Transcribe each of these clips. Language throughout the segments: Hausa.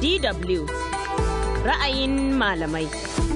DW ra'ayin malamai.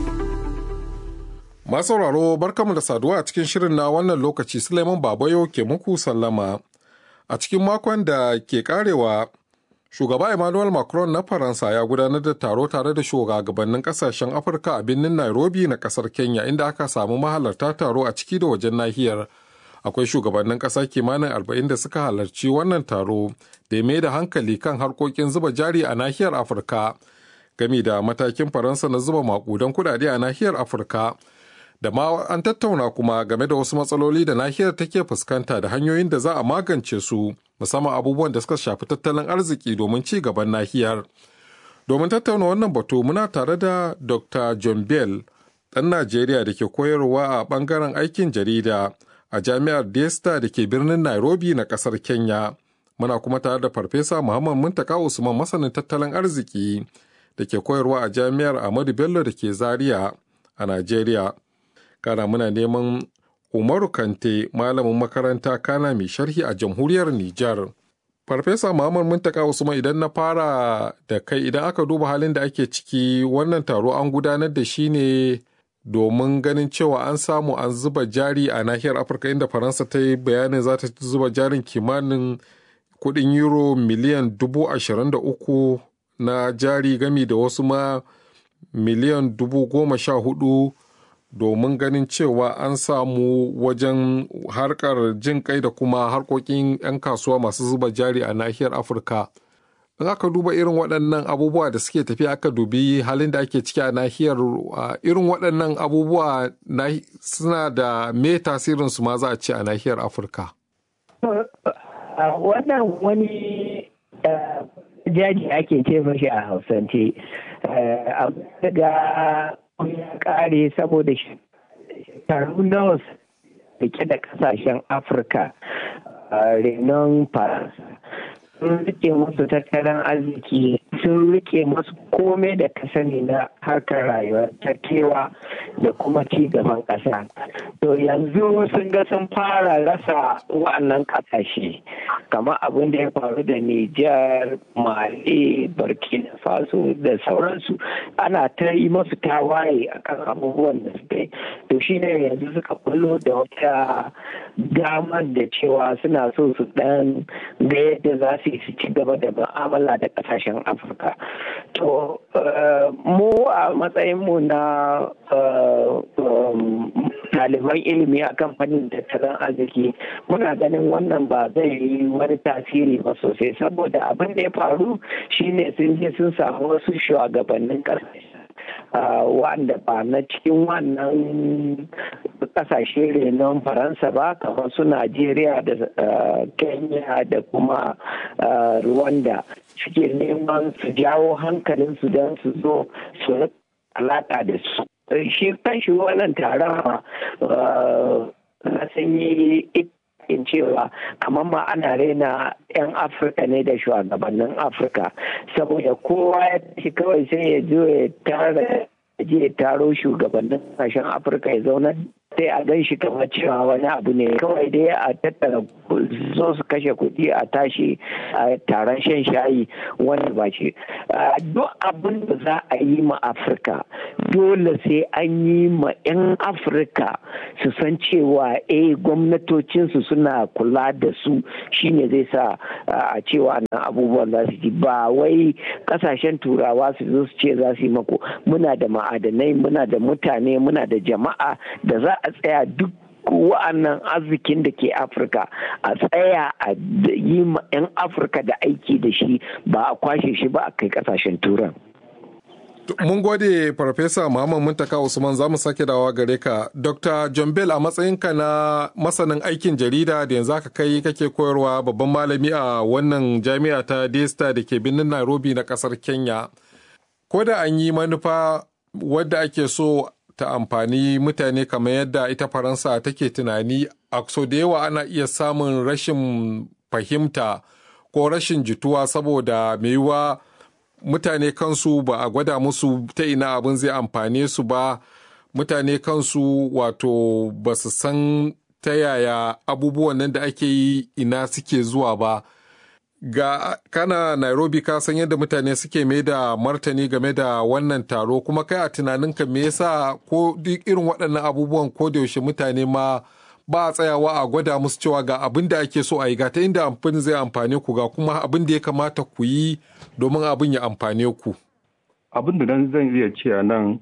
Masu sauraro barkamu da saduwa a cikin shirin na wannan lokaci Suleiman Babayo ke muku sallama. A cikin makon da ke karewa Shugaba Emmanuel Macron na Faransa ya gudanar da taro tare da shugabannin kasashen Afirka a birnin Nairobi na kasar Kenya inda aka samu mahalarta taro a ciki da wajen nahiyar. Akwai shugabannin ƙasa kimanin arba'in da suka halarci wannan taro da mai da hankali kan harkokin zuba jari a nahiyar Afirka. Gami da matakin Faransa na zuba makudan kudade a nahiyar Afirka. Da ma an tattauna kuma game da wasu matsaloli da nahiyar take fuskanta da hanyoyin da za a magance su. musamman abubuwan da suka shafi tattalin arziki domin ci gaban nahiyar. Domin tattauna wannan batu muna tare da Dr. John Bell, ɗan Najeriya da ke koyarwa a ɓangaren aikin jarida a jami'ar Desta da ke birnin Nairobi na ƙasar Kenya. Muna kuma tare da Farfesa Muhammad Muntaka Usman masanin tattalin arziki da ke koyarwa a jami'ar Ahmadu Bello da ke Zaria a Najeriya. Kana muna neman Umaru Kante malamin makaranta kana mai sharhi a jamhuriyar Nijar. Farfesa Muhammad Muntaka Usman idan na fara da kai idan aka duba halin da ake ciki wannan taro an gudanar da shi ne domin ganin cewa an samu an zuba jari a nahiyar Afirka inda Faransa ta yi bayanin za ta zuba jarin kimanin kudin euro miliyan dubu ashirin da uku na jari gami da wasu ma miliyan dubu goma sha hudu domin ganin cewa an samu wajen harkar jin kai da kuma harkokin 'yan kasuwa masu zuba jari a nahiyar afirka in aka duba irin waɗannan abubuwa da suke tafiya aka dubi halin da ake ciki a nahiyar irin waɗannan abubuwa suna da me tasirin su ma za a ce a nahiyar afirka wannan wani jari ake ce mashi a hausance daga ya kare saboda shekaru nawa rike da kasashen afirka renon faransa sun rike musu tattalin arziki sun rike masu komai da ka sani na harkar rayuwar kewa da kuma ci gaban ƙasa to yanzu sun ga sun fara rasa wa'annan ƙasashe kamar abin da ya faru da Nijar, Mali, Burkina Faso da sauransu ana ta yi masu tawaye akan abubuwan da suka yi to shine yanzu suka kullo da wata damar da cewa suna so su dan ga yadda za su yi su ci gaba da mu'amala da kasashen afirka to mu a matsayinmu na ɗaliban ilimi a kamfanin tattalin arziki muna ganin wannan ba zai yi wani tasiri ba sosai saboda abin da ya faru shine sun je sun samu wasu shugabannin ƙasashe wanda ba na cikin wannan kasashe renon faransa ba kamar su najeriya da kenya da kuma rwanda suke neman su jawo hankalinsu don su zo su alaka da su shi kanshi wannan taron na sanyi in cewa kamar ma ana raina 'yan afirka ne da shugabannin afirka saboda kowa ya tashi kawai sai ya zo ya tara je taro shugabannin kasashen afirka ya zauna sai a gan shi kamar cewa wani abu ne kawai dai a tattara zo su kashe kuɗi a tashi a taron shan shayi wanda ba ce duk abin da za a yi ma afirka dole sai an yi ma 'yan afirka su san cewa eh gwamnatocinsu suna kula da su shine zai sa a cewa nan abubuwan za su ji ba wai kasashen turawa su zo su ce za su yi mako muna da ma'adanai muna da mutane muna da jama'a da za a tsaya duk wa'annan arzikin da ke afirka a tsaya a yi ma 'yan afirka da aiki da shi ba a kwashe shi ba a kai kasashen turan Mun gode Farfesa Muhammad Muntaka Usman za mu sake dawa gare ka. Dr. John Bell a matsayinka na masanin aikin jarida da yanzu aka kai kake koyarwa babban malami a wannan jami'a ta Desta da ke birnin Nairobi na kasar Kenya. Ko da an yi manufa wadda ake so ta amfani mutane kamar yadda ita Faransa take tunani a so da yawa ana iya samun rashin fahimta ko rashin jituwa saboda mai yiwuwa mutane kansu ba a gwada musu ta ina abin zai amfane su ba mutane kansu wato ba su san ta yaya abubuwan nan da ake yi ina suke zuwa ba ga kana Nairobi ka san yadda mutane suke mai da martani game da wannan taro kuma kai a tunaninka me yasa ko duk irin waɗannan abubuwan ko da yaushe mutane ma ba a tsayawa a gwada musu cewa ga abin da ake so a yi ga ta inda amfani zai amfane ku ga kuma abin da ya kamata ku yi domin abin ya amfane ku. Abin da nan zan iya ce a nan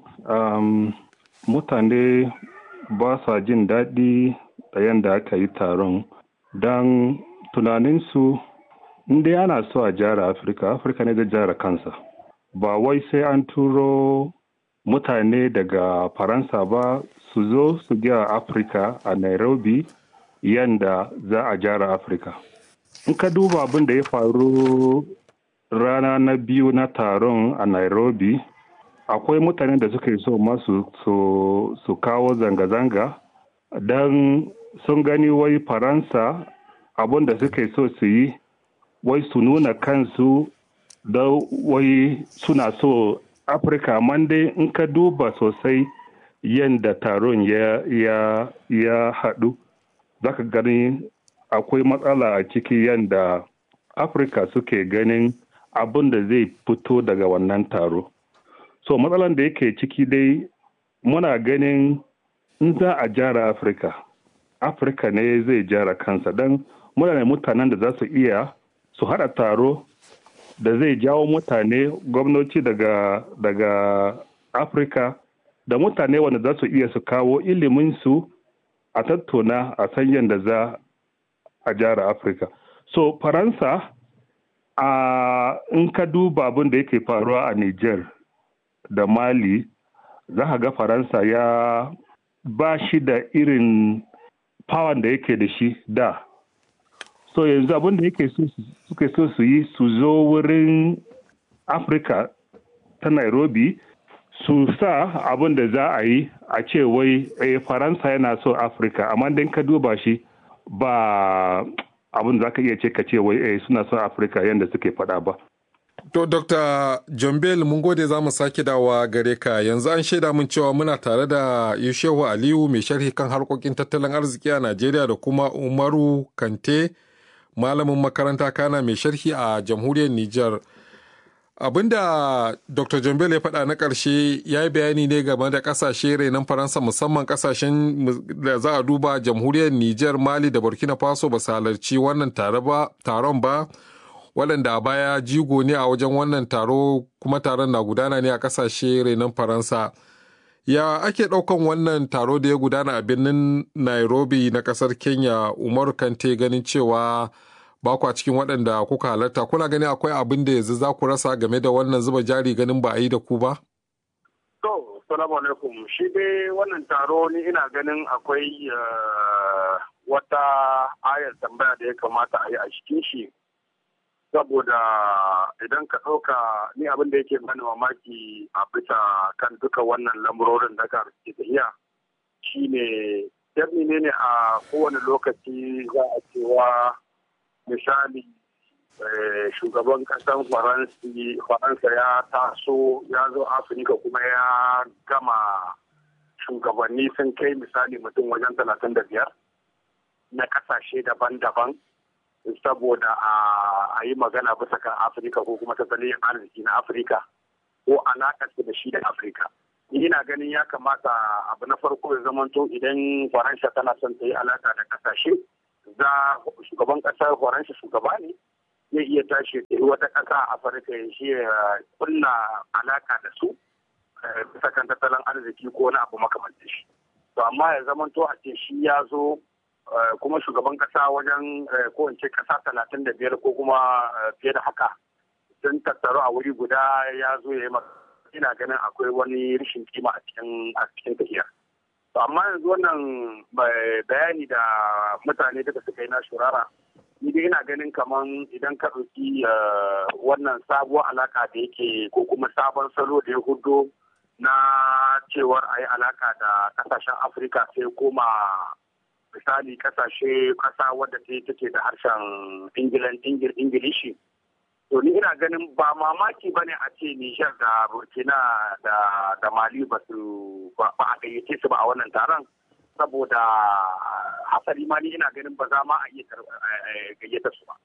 mutane ba sa jin daɗi da yadda aka yi taron don tunaninsu dai ana so a jara afirka afirka ne zai jara kansa ba wai sai an turo mutane daga faransa ba su zo su gyara afirka a nairobi yanda za a jara afirka in ka duba abin da ya faru rana na biyu na taron a nairobi akwai mutane da suka yi so masu su kawo zanga-zanga don sun gani wai faransa abin da suka yi so su yi wai su nuna kansu da wai suna so afirka man dai in ka duba sosai yadda taron ya, ya, ya haɗu za ka gani akwai matsala a ciki yadda afirka suke ganin abin da zai fito daga wannan taro so matsalan da yake ciki dai muna ganin in za a jara afirka afirka ne zai jara kansa don muna da mutanen da za su iya su haɗa taro da zai jawo mutane gwamnati daga daga afirka da mutane wanda za su iya su kawo iliminsu a tattauna a san yadda za a jara afirka so faransa a in ka duba abin da yake faruwa a niger da mali za ka ga faransa ya ba shi da irin power da yake da shi da so yanzu abin da yake suke so su yi su zo wurin afirka ta nairobi su sa abin da za a yi a ce wai eh, faransa yana so afirka amma dan ka duba shi ba abin za ka iya ce ka ce wai eh, suna son afirka yadda suke faɗa ba To, Dr. John Bell, mun gode za mu sake dawa gare ka yanzu an shaida mun cewa muna tare da Yushehu Aliyu mai sharhi kan harkokin tattalin arziki a Najeriya da kuma Umaru Kante, malamin makaranta kana mai sharhi a jamhuriyar Nijar. Abinda Dr. John Bell ya faɗa na ƙarshe ya yi bayani ne game da ƙasashe renon Faransa musamman ƙasashen da za a duba jamhuriyar Nijar, Mali da Burkina Faso ba su halarci wannan taron ba. waɗanda a baya jigo ne a wajen wannan taro kuma taron na gudana ne a ƙasashe renon faransa ya ake ɗaukan wannan taro da ya gudana a birnin nairobi na ƙasar kenya umaru kante ganin cewa ba ku a cikin waɗanda kuka halarta kuna gani akwai abin da yanzu za ku rasa game da wannan zuba jari ganin ba a yi da ku ba to salamu alaikum shi dai wannan taro ni ina ganin akwai wata ayar tambaya da ya kamata a yi a cikin shi saboda idan ka ɗauka ni abin da yake bani mamaki a bisa kan duka wannan lamurorin da ka ke tafiya shine yadda ne ne a kowane lokaci za a cewa misali shugaban ƙasar faransa ya taso ya zo afirka kuma ya gama shugabanni sun kai misali mutum wajen talatin da biyar na ƙasashe daban-daban saboda a yi magana bisa kan afirka ko kuma tattalin arziki na afirka ko alaƙar da shi da afirka ina ganin ya kamata abu na farko ya zamanto idan faransa tana son ta yi alaƙa da ƙasashe za shugaban ƙasar faransa shugaba ne zai iya tashi ya wata ƙasa a afirka ya shi ya kulla alaƙa da su bisa kan tattalin arziki ko wani abu makamantar shi to amma ya zamanto a ce shi ya zo kuma shugaban kasa wajen ko in ce kasa talatin da biyar ko kuma fiye da haka sun tattaru a wuri guda ya zo ya yi ina ganin akwai wani rashin kima a cikin a cikin tafiya to amma yanzu wannan bayani da mutane duka suka yi na shurara ni dai ina ganin kaman idan ka ɗauki wannan sabuwar alaka da yake ko kuma sabon salo da ya hudo na cewar a yi alaka da kasashen afirka sai koma misali kasashe kasa wadda ta take da harshen ingilishi to ni ina ganin ba mamaki bane a ce Nijar da Burkina da da Mali ba su ba a gayyace su ba a wannan taron saboda hasali ma ni ina ganin ba za ma a iya gayyata su ba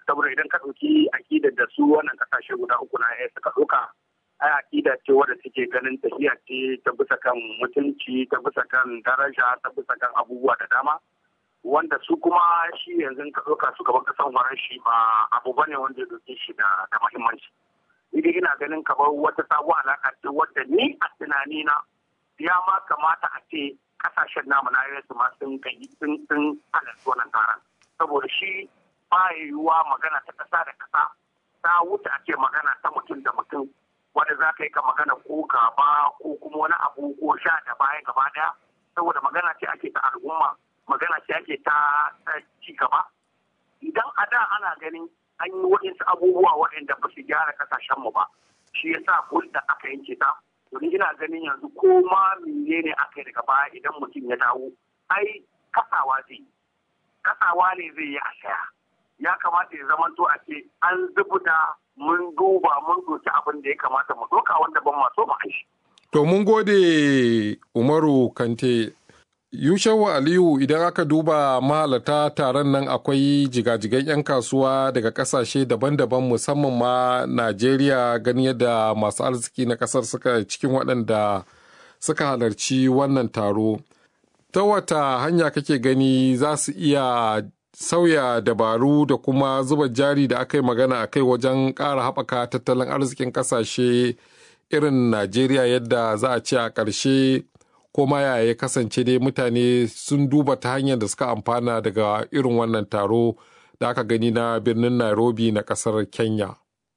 saboda idan ka ɗauki akidar da su wannan kasashe guda uku na ya suka ɗauka ai akida ce wadda take ganin tafiya ce ta bisa kan mutunci ta bisa kan daraja ta bisa kan abubuwa da dama wanda su kuma shi yanzu ka ɗauka su gaban kasan waran shi ba abu bane wanda ya ɗauke shi da muhimmanci idan ina ganin kamar wata sabuwar alaƙa ce wadda ni a tunanina ya ma kamata a ce kasashen namu na yanzu ma sun kai sun sun halarci wannan taron saboda shi ba yiwuwa magana ta kasa da kasa ta wuce a ce magana ta mutum da mutum wanda za ka yi ka magana ko gaba ko kuma wani abu ko sha da baya gaba daya saboda magana ce ake ta al'umma magana ce ake ta ci gaba idan a da ana ganin an yi waɗansu abubuwa waɗanda ba su gyara kasashenmu ba shi yasa hulɗa aka yanke ta domin ina ganin yanzu ko ma menene aka yi daga baya idan mutum ya dawo ai kasawa zai kasawa ne zai yi a shaya ya kamata ya zama to a ce an zubuta mun duba mun doki abin da ya kamata mu doka wanda ban maso mu aishi. To mun gode Umaru Kante Yushawu Aliyu idan aka duba mahalata taron nan akwai jigajigan 'yan kasuwa daga kasashe daban-daban musamman ma Najeriya gani yadda masu arziki na kasar suka cikin waɗanda suka halarci wannan taro. Ta wata hanya kake gani za su iya sauya dabaru da kuma zuba jari da aka yi magana a kai wajen ƙara haɓaka tattalin arzikin ƙasashe irin Najeriya yadda za a ce a ƙarshe ko ma ya ya kasance dai mutane sun duba ta hanyar da suka amfana daga irin wannan taro da aka gani na birnin Nairobi na kasar Kenya.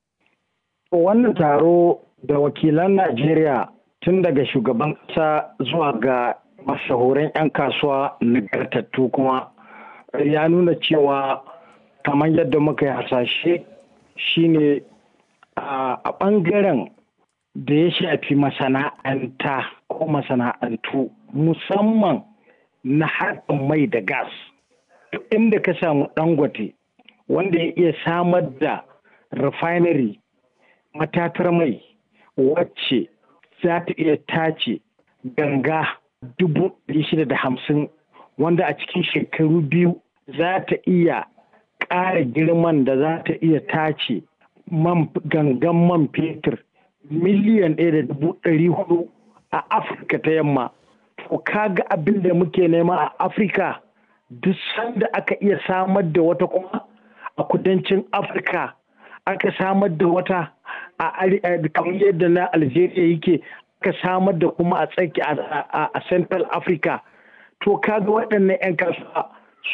Wannan taro da wakilan Najeriya tun daga shugaban ƙasa zuwa ga mashahuran 'yan kasuwa nagartattu kuma ya nuna cewa kamar yadda muka yi hasashe shine a ɓangaren da ya shafi masana'anta ko masana'antu musamman na harkar mai da gas duk inda ka samu dangote wanda ya iya samar da refinery matatar mai wacce za ta iya tace ganga dubu shida da hamsin wanda a cikin shekaru biyu za ta iya ƙara girman da za ta iya tace gangan man fetur miliyan ɗaya da dubu ɗari hudu a afirka ta yamma to kaga abin da muke nema a afirka duk sanda aka iya samar da wata kuma a kudancin afirka aka samar da wata a kamar yadda na algeria yake aka samar da kuma a tsaki a central africa to kaga waɗannan 'yan kasuwa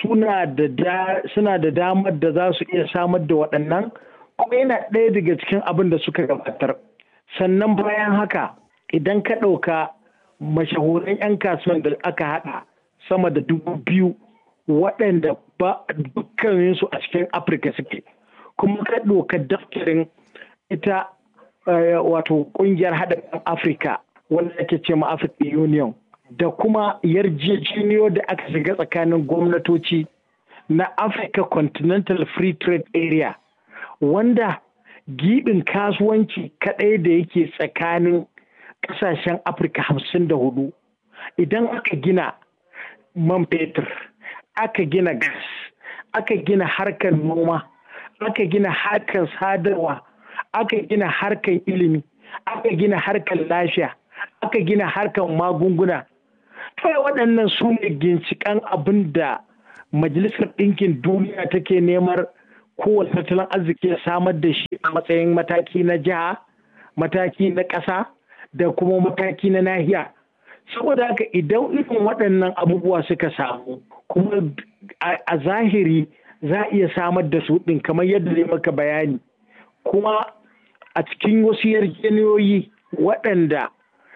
suna da damar da za su iya samar da waɗannan kuma yana ɗaya daga cikin abin da suka gabatar sannan bayan haka idan ka ɗauka mashahuran 'yan kasuwan da aka haɗa sama da dubu biyu waɗanda ba dukkaninsu a cikin afirka suke kuma ka ɗauka daftarin ita wato ƙungiyar haɗin afirka wanda ake ce ma africa union da kuma yarjejeniyo da aka shiga tsakanin gwamnatoci na africa continental free trade area wanda giɓin kasuwanci kaɗai da yake tsakanin ƙasashen afirka hamsin da hudu idan aka gina man fetur aka gina gas aka gina harkar noma aka gina harkar sadarwa aka gina harkar ilimi aka gina harkar lafiya aka gina harkar magunguna kai waɗannan su ne ginshiƙan abin da majalisar ɗinkin duniya take neman kowane tattalin arziki ya samar da shi a matsayin mataki na jiha mataki na ƙasa da kuma mataki na nahiya saboda haka idan irin waɗannan abubuwa suka samu kuma a zahiri za a iya samar da su ɗin kamar yadda zai maka bayani kuma a cikin wasu yarjejeniyoyi waɗanda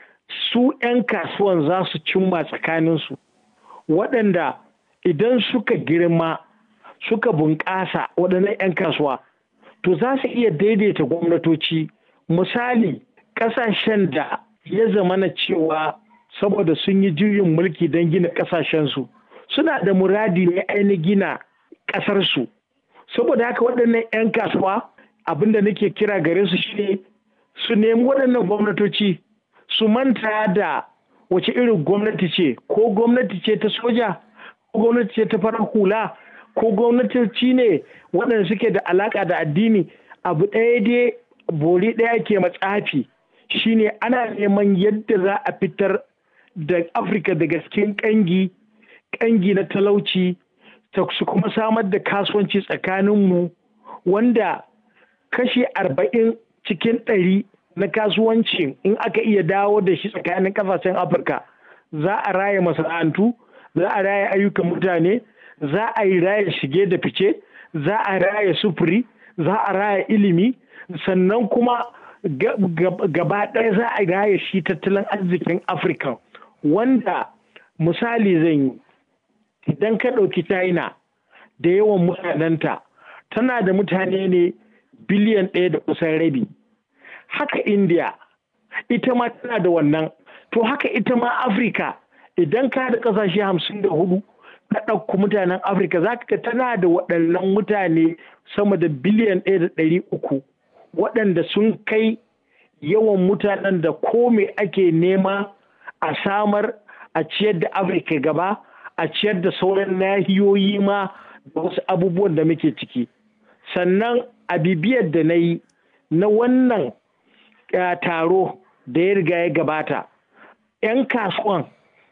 su 'yan kasuwan za su cimma tsakaninsu waɗanda idan suka girma suka bunƙasa waɗannan 'yan kasuwa to za su iya daidaita gwamnatoci misali ƙasashen da ya zama na cewa saboda sun yi juyin mulki don gina ƙasashensu suna da muradi ne ainihin gina ƙasarsu saboda haka waɗannan 'yan kasuwa abinda nake kira gare su shine su nemi waɗannan gwamnatoci su manta da wace irin gwamnati ce ko gwamnati ce ta soja ko gwamnati ce ta farar hula ko gwamnatoci ne waɗanda suke da alaƙa da addini abu ɗaya dai bori ɗaya ke matsafi shine ana neman yadda za a fitar da afirka daga cikin ƙangi ƙangi na talauci ta su kuma samar da kasuwanci tsakaninmu wanda kashi arba'in cikin ɗari na kasuwancin in aka iya dawo da shi tsakanin ƙasashen afirka za a raya masana'antu za a raya ayyukan mutane za a yi raya shige da fice za a raya sufuri za a raya ilimi sannan kuma gaba ɗaya za a raya shi tattalin arzikin afirka wanda misali zan yi idan ka ɗauki china da yawan mutanenta tana da mutane ne biliyan ɗaya da kusan rabi haka india ita ma tana da wannan to haka ita ma afirka idan ka da ƙasashe hamsin da hudu ka ɗauku mutanen afirka za ka tana da waɗannan mutane sama da biliyan ɗaya da ɗari uku waɗanda sun kai yawan mutanen da ko me ake nema a samar a ciyar da afirka gaba a ciyar da sauran nahiyoyi ma da wasu abubuwan da muke ciki sannan a bibiyar da na yi na wannan taro da ya riga ya gabata 'yan kasuwan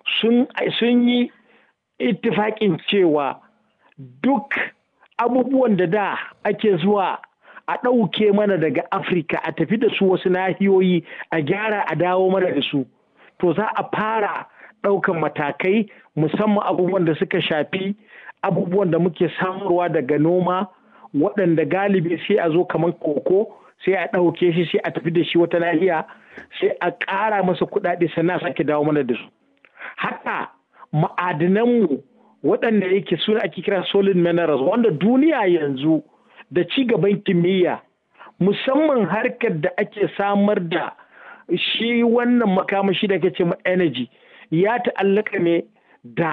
sun yi ittifaƙin cewa duk abubuwan da da ake zuwa a ɗauke mana daga afirka a tafi da su wasu nahiyoyi a gyara a dawo mana da su to za a fara ɗaukan matakai musamman abubuwan da suka shafi abubuwan da muke samarwa daga noma waɗanda galibi sai a zo kamar koko sai a ɗauke shi sai a tafi da shi wata nahiya sai a ƙara masa kuɗaɗe sannan sake dawo mana da su haka ma'adinanmu waɗanda yake suna ake kira solid minerals wanda duniya yanzu da ci gaban kimiyya musamman harkar da ake samar da shi wannan makamashi da ke ce ma energy ya ta'allaka ne da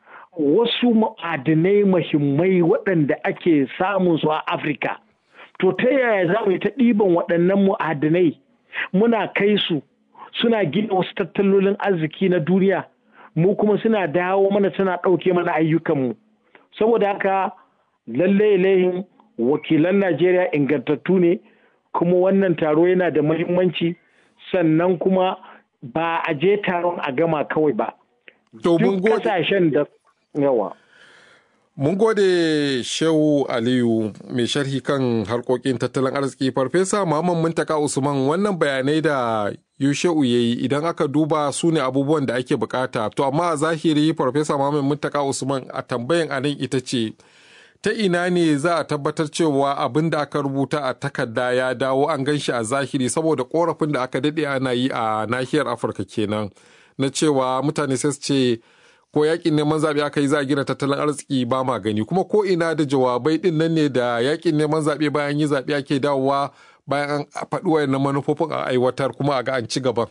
wasu ma'adinai mahimmai waɗanda ake samun su a afirka to ta yaya za mu yi ta ɗiban waɗannan ma'adinai muna kai su suna gina wasu tattalolin arziki na duniya mu kuma suna dawo mana suna ɗauke mana ayyukanmu saboda haka lalle layin wakilan najeriya ingantattu ne kuma wannan taro yana da muhimmanci sannan kuma ba a je taron a gama kawai ba duk kasashen da yawa Mun gode Shehu Aliyu mai sharhi kan harkokin tattalin arziki Farfesa Muhammad Muntaka Usman wannan bayanai da Yusheu ya yi idan aka duba su ne abubuwan da ake bukata. To amma a zahiri Farfesa Muhammad Muntaka Usman a tambayan anan ita ce ta ina ne za a tabbatar cewa abin da aka rubuta a takarda ya dawo an gan shi a zahiri saboda korafin da aka daɗe ana yi a nahiyar Afirka kenan na cewa mutane sai su ce ko yakin neman zaɓe aka yi za a gina tattalin arziki ba ma gani kuma ko ina da jawabai ɗin nan ne da yakin neman zaɓe bayan yi zaɓe ake dawowa bayan an faɗi wayannan manufofin a aiwatar kuma a ga an ci gaban.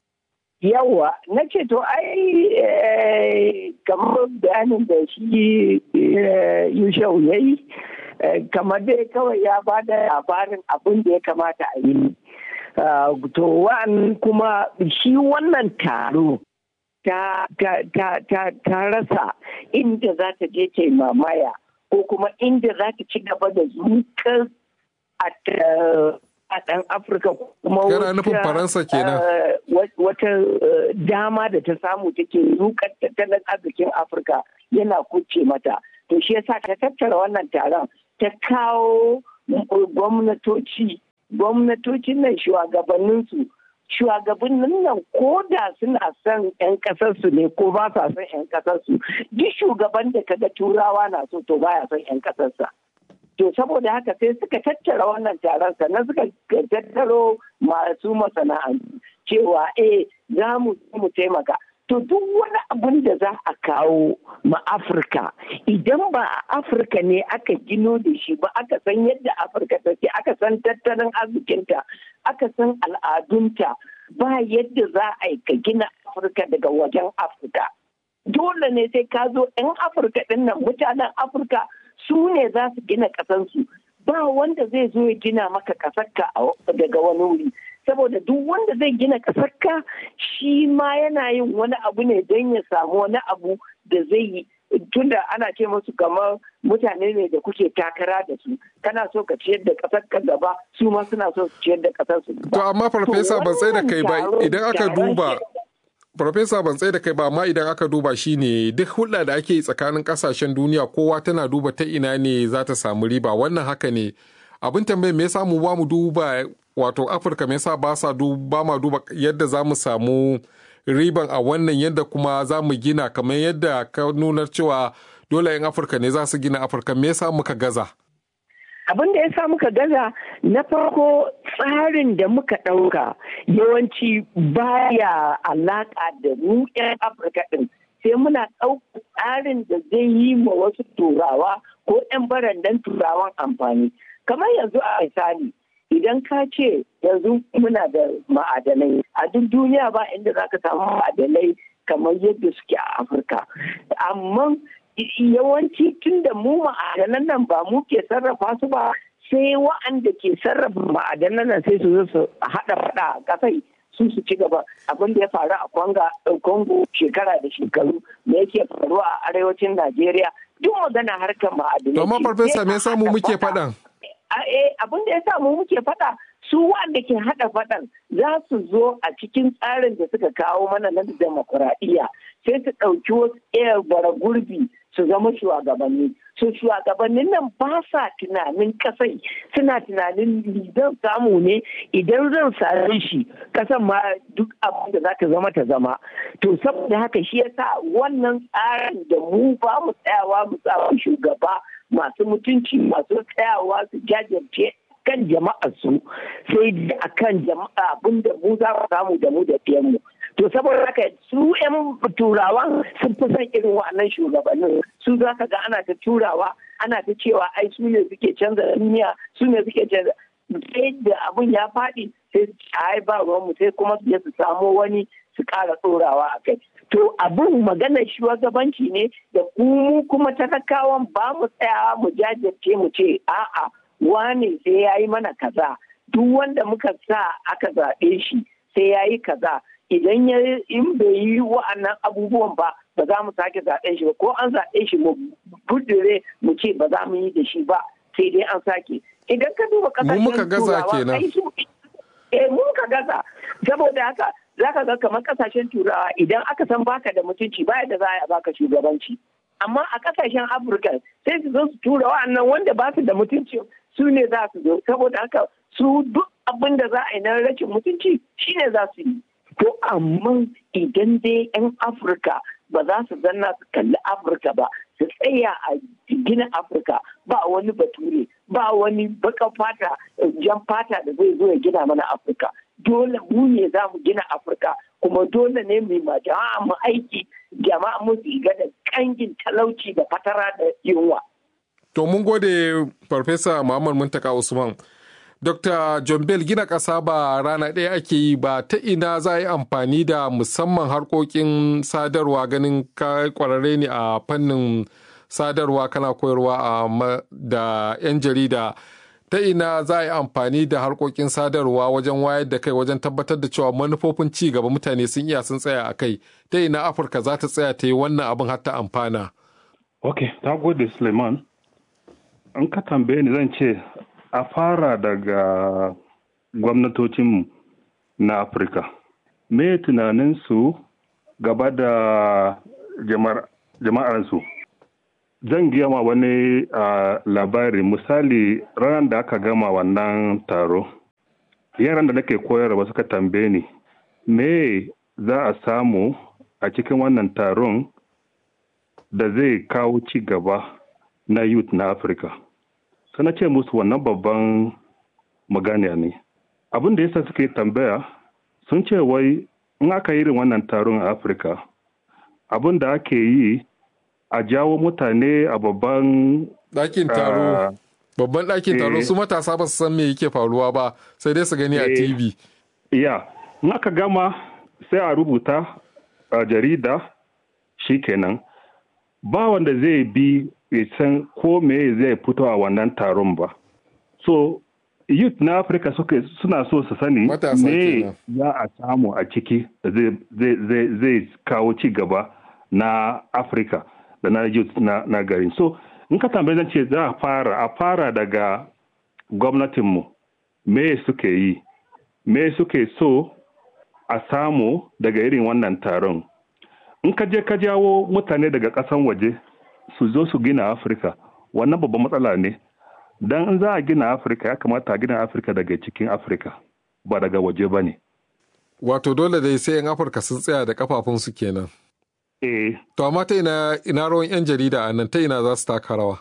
Yawwa, na ce to ai kamar bayanin da shi Yushau ya yi, kamar dai kawai ya ba da labarin abin da ya kamata a yi. To wa'an kuma shi wannan taro ta, ta, ta, ta, ta rasa inda za ta je ta mamaya ko kuma inda za ta ci gaba da zukar a ɗan afirka kuma Yana nufin Faransa kenan. wata dama da ta samu take zukar tattalin arzikin afirka yana kuce mata to shi yasa ta tattara wannan taron ta kawo gwamnatoci gwamnatocin nan shugabanninsu shugabannin nan ko da suna son 'yan kasarsu ne ko ba sa son 'yan kasarsu duk shugaban da kaga turawa na so to baya son 'yan kasarsa to saboda haka sai suka tattara wannan taron sannan suka tattaro masu masana'antu cewa eh za mu mu taimaka to duk wani abin da za a kawo ma afirka idan ba a afirka ne aka gino da shi ba aka san yadda afirka take aka san tattalin arzikinta aka san al'adunta ba yadda za a yi ka gina afirka daga wajen afirka dole ne sai ka zo 'yan afirka ɗin nan mutanen afirka su ne za su gina ƙasansu ba wanda zai zo ya gina maka ƙasarka daga wani wuri saboda duk wanda zai gina ƙasarka shi ma yana yin wani abu ne don ya samu wani abu da zai tunda ana ce musu kamar mutane ne da kuke takara da su kana so ka ciyar da ƙasar ka gaba su ma suna so su ciyar da ƙasar su to amma farfesa ban tsaye da kai ba idan aka duba Farfesa ban tsaye da kai ba amma idan aka duba shi ne duk hulɗa da ake yi tsakanin ƙasashen duniya kowa tana duba ta ina ne za ta samu riba wannan haka ne abin tambayi me yasa mu ba mu duba wato afirka me yasa ba sa ba ma duba yadda za mu samu riban a wannan yadda kuma za mu gina kamar yadda ka nunar cewa dole 'yan afirka ne za su gina afirka me yasa muka gaza abin da ya sa muka gaza na farko tsarin da muka ɗauka yawanci baya alaƙa da mu 'yan afirka ɗin sai muna ɗauka tsarin da zai yi ma wasu turawa ko 'yan barandan turawan amfani kamar yanzu a misali idan ka ce yanzu muna da ma'adanai a duk duniya ba inda za ka samu ma'adanai kamar yadda suke a afirka amma yawanci tun da mu ma'adanan nan ba mu ke sarrafa su ba sai wa'anda ke sarrafa ma'adanan nan sai su zo su haɗa faɗa a ƙasai su su ci gaba abin da ya faru a kwanga congo shekara da shekaru da yake faruwa a arewacin najeriya duk magana harkar ma'adanai to amma farfesa me yasa mu muke faɗan abin da ya sa mu muke faɗa su wanda ke haɗa faɗan za su zo a cikin tsarin da suka kawo mana na demokuraɗiyya sai su ɗauki wasu ɗaya bara gurbi su zama shugabanni su shugabannin nan ba sa tunanin kasai suna tunanin zan samu ne idan zan same shi kasan ma duk abin da za ta zama ta zama to saboda haka shi yasa wannan tsarin da mu ba mu tsayawa mu samu shugaba masu mutunci masu tsayawa su jajirce kan jama'ar su sai a kan jama'a abin da mu za mu samu da mu da mu to saboda haka su 'yan turawan sun fi son irin wa'annan shugabannin su za ka ga ana ta turawa ana ta cewa ai su ne suke canza duniya su ne suke canza sai da abun ya faɗi sai su ai ba mu sai kuma su je su samo wani su ƙara tsorawa a kai to abin maganar shugabanci ne da mu kuma talakawan ba mu tsayawa mu jajirce mu ce a'a wane sai ya yi mana kaza duk wanda muka sa aka zaɓe shi sai ya yi kaza idan ya in bai yi wa'annan abubuwan ba ba za mu sake zaɓen shi ba ko an zaɓe shi mu budure mu ce ba za mu yi da shi ba sai dai an sake idan ka duba kasashen muka gaza kenan eh mun ka gaza saboda haka za ka ga kamar kasashen turawa idan aka san baka da mutunci ba da za a baka shugabanci amma a kasashen afirka sai su zo su tura wa'annan wanda ba su da mutunci su ne za su zo saboda haka su duk abin da za a yi na rashin mutunci shine za su yi To amma idan dai 'yan Afirka ba za su zanna su kalli Afirka ba, su tsaya a gina Afirka ba wani bature, ba wani baka fata, jan fata da zai zo ya gina mana Afirka. Dole mu ne za mu gina Afirka, kuma dole ne mu ma jama'a mu aiki, jama'a mu ga da kangin talauci da fatara da yunwa. To mun gode Farfesa Muhammad Muntaka Usman. Dr. John Bell gina ƙasa ba rana ɗaya ake yi ba ta ina za a yi amfani da musamman harkokin sadarwa ganin kwararre ne a fannin sadarwa kana koyarwa da 'yan jarida ta ina za a yi amfani da harkokin sadarwa wajen wayar da kai wajen tabbatar da cewa manufofin ci gaba mutane sun iya sun tsaya a kai ta ina afirka za ta tsaya ta yi wannan abin har ta amfana. ok ta gode suleiman an ka tambaye ni zan ce a fara daga gwamnatocinmu na afirka me tunaninsu gaba da jama'arsu zan gama wani labari misali ranar da aka gama wannan taro yaran da nake koyarwa suka tambaye ni me za a samu a cikin wannan taron da zai kawo ci gaba na youth na afirka sai ce musu wannan babban magana ne abin da yasa suka yi tambaya sun ce wai in aka yi wannan taron a afirka abin da ake yi a jawo mutane a babban ɗakin taro babban ɗakin taro su matasa ba su san me yake faruwa ba sai dai su gani a tv ya in aka gama sai a rubuta a jarida shikenan ba wanda zai bi bai san ko me zai fito a wannan taron ba. So, youth na Afirka suna so su sani me za a samu a ciki da zai kawo ci gaba na Afirka. da na youth na, na garin so in ka tambaye zan ce za a fara a fara daga gwamnatinmu me suke yi me suke so a samu daga irin wannan taron in ka je ka jawo mutane daga ƙasan waje su zo su gina afirka wannan babban matsala ne don in za a gina afirka ya kamata a gina afirka daga cikin afirka ba daga waje ba ne Wato dole dai sai 'yan Afirka sun tsaya da kafafunsu kenan. eh To amma ta ina ina rawan 'yan jarida a nan ta ina za su taka rawa.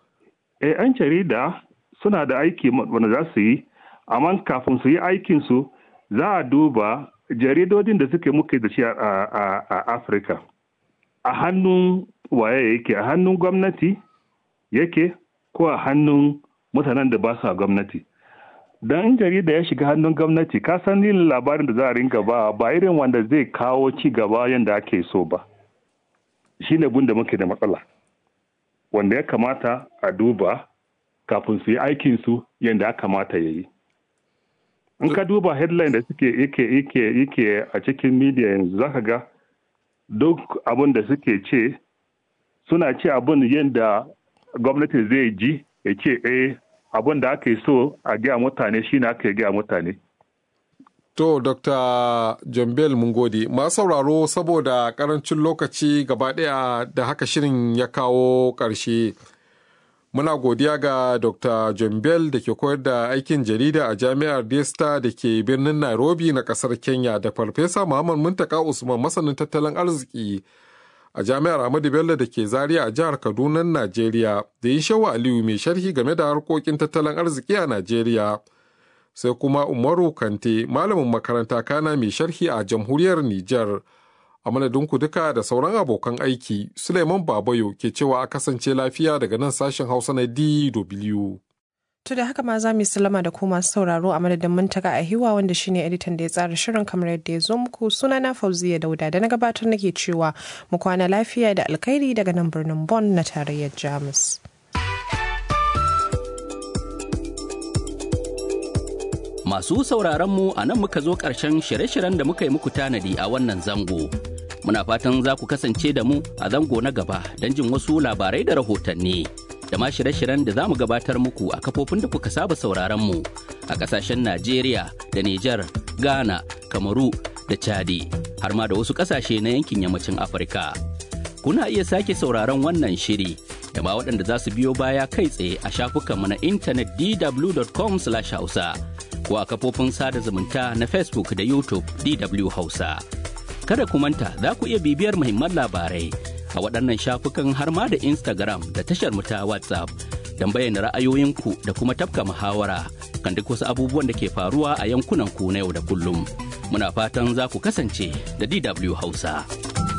eh an jarida suna da aiki wanda za su yi amma kafin su yi aikinsu za a duba jaridodin da suke muke da shi a, a, a afirka a hannun waye yake a hannun gwamnati yake ko a hannun mutanen da ba su a gwamnati don in jarida ya shiga hannun gwamnati ka san yin labarin da za a ringa ba ba irin wanda zai kawo ci gaba yadda ake so ba shi ne da muke da matsala wanda ya kamata a duba kafin su yi aikinsu yadda ya kamata ya yi in ka duba headline da suke yake yake yake a cikin media yanzu zaka ga duk abin da suke ce suna ce abin yadda gwamnati zai ji ya ce eh abin da aka yi so a gaya mutane shine aka yi gaya mutane To, Dr. John Bell mun gode. Masu sauraro saboda karancin lokaci gaba ɗaya da haka shirin ya kawo ƙarshe. Muna godiya ga Dr. John Bell da ke koyar da aikin jarida a Jami'ar Desta da ke birnin Nairobi na ƙasar Kenya da Farfesa Muhammad Muntaka Usman masanin tattalin arziki a Jami'ar Ahmadu Bello da ke Zaria a jihar Kaduna, Najeriya, da yi shawa Aliyu mai sharhi game da harkokin tattalin arziki a Najeriya. sai kuma umaru kante malamin makaranta kana mai sharhi a jamhuriyar Nijar. a madadinku duka da sauran abokan aiki suleiman babayo ke cewa a kasance lafiya daga nan sashen hausa na dw To da haka ma za mu salama da ku masu sauraro a madadin muntaka a hiwa wanda shine editan da ya tsara shirin kamar yadda ya zo muku sunana Fauziya Dauda da na gabatar nake cewa mu kwana lafiya da alkhairi daga nan birnin Bonn na tarayyar Jamus. Masu sauraron mu a nan muka zo ƙarshen shirye-shiryen da muka yi muku tanadi a wannan zango. Muna fatan za ku kasance da mu a zango na gaba don jin wasu labarai da rahotanni. Da ma shirye-shiryen da za mu gabatar muku a kafofin da kuka saba sauraron mu a ƙasashen Najeriya da Nijar, Ghana, Kamaru da Chadi, har ma da wasu ƙasashe na yankin yammacin Afirka. Kuna iya sake sauraron wannan shiri da ma waɗanda za su biyo baya kai tsaye a shafukanmu na intanet dw.com/hausa. ko a kafofin sada zumunta na Facebook da YouTube DW Hausa. Kada ku manta za ku iya bibiyar muhimman labarai a waɗannan shafukan har ma da Instagram da tashar mu ta WhatsApp don bayyana ra'ayoyinku da kuma tafka muhawara kan duk wasu abubuwan da ke faruwa a yankunan ku na yau da kullum. Muna fatan za ku kasance da DW Hausa.